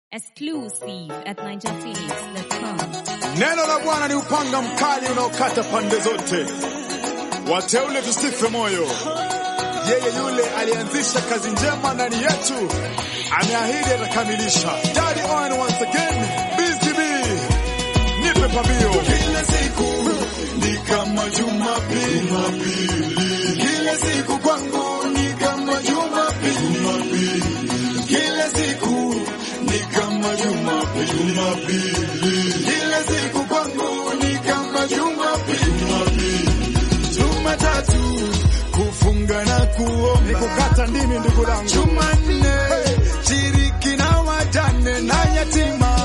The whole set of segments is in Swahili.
Exclusive at NigerPhoenix.com. Neno la Bwana ni upanga mkali unaokata pande zote. Wateule tusife moyo. Yeye yule alianzisha kazi njema ndani yetu ameahidi atakamilisha. Daddy on once again, BCB, nipe pambio. Kila siku ni kama Jumapili, kila siku kwangu ni kama Jumapili, kila siku ni kama Jumapili, kila siku kwangu ni kama Jumapili, Jumatatu kufunga na kuomba, ni kukata ndimi ndugu langu. Jumanne shiriki na wajane na yatima,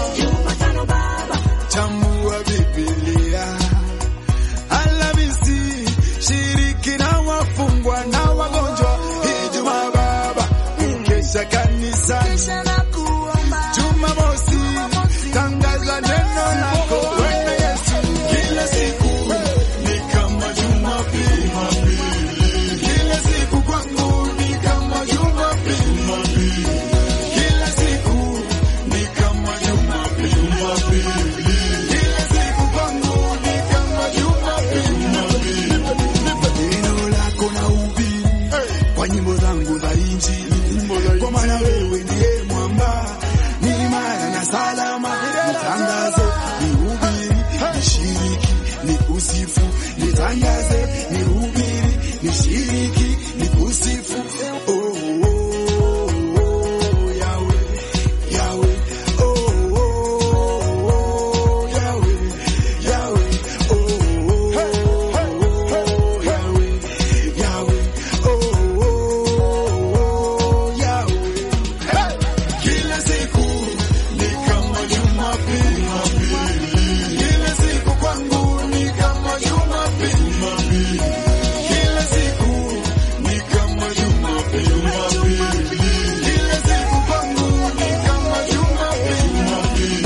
chambua Biblia. Alhamisi shiriki na wafungwa na wagonjwa. Ijumaa baba ukesha kanisani. Jumamosi tangaza neno lako Bwana Yesu. Kila siku ni kama Jumapili, kila siku kwangu ni kama Jumapili, kila siku ni kama Jumapili, kila siku kwangu ni kama Jumapili. Neno lako na ubiri kwa nyimbo zangu za Injili, kwa maana wewe ndiye mwamba, ni imara na salama. Nitangaze, nihubiri, nishiriki, nikusifu, nitangaze, nihubiri, nishiriki, nikusifu. Oh, oh, oh, Yahweh, Yahweh, oh, oh, oh, Yahweh, Yahweh, oh, oh, oh, Yahweh, Yahweh, oh, oh, Yahweh. Kila siku ni kama Jumapili, kila siku kwangu ni kama Jumapili, kila siku ni kama Jumapili, kila siku kwangu ni kama Jumapili.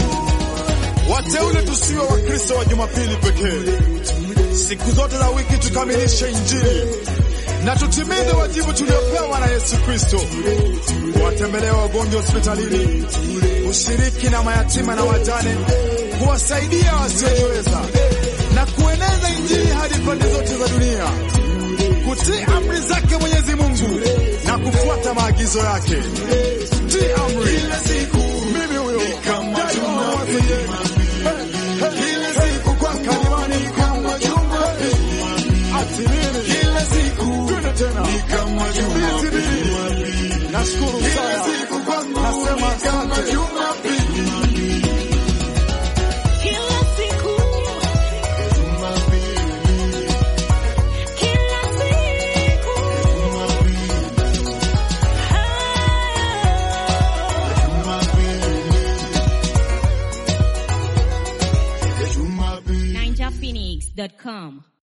Wateule tusiwe Wakristo wa Jumapili pekee, siku zote za wiki tukamilishe Injili na tutimize wajibu tuliopewa na Yesu Kristo, kuwatembelea wagonjwa hospitalini, kushiriki na mayatima na wajane, kuwasaidia wasiojiweza na kueneza Injili hadi pande zote za dunia, kutii amri zake Mwenyezi Mungu na kufuata maagizo yake. Tii amri. Mimi huyo Daddy Owen once again. Kila siku kwa kalimani kama Jumapili. Ati nini? Kila siku twende tena ni kama Jumapili. Nashukuru sana. Nasema asante. Kila siku, kila siku, Jumapili. NigerPhoenix.com.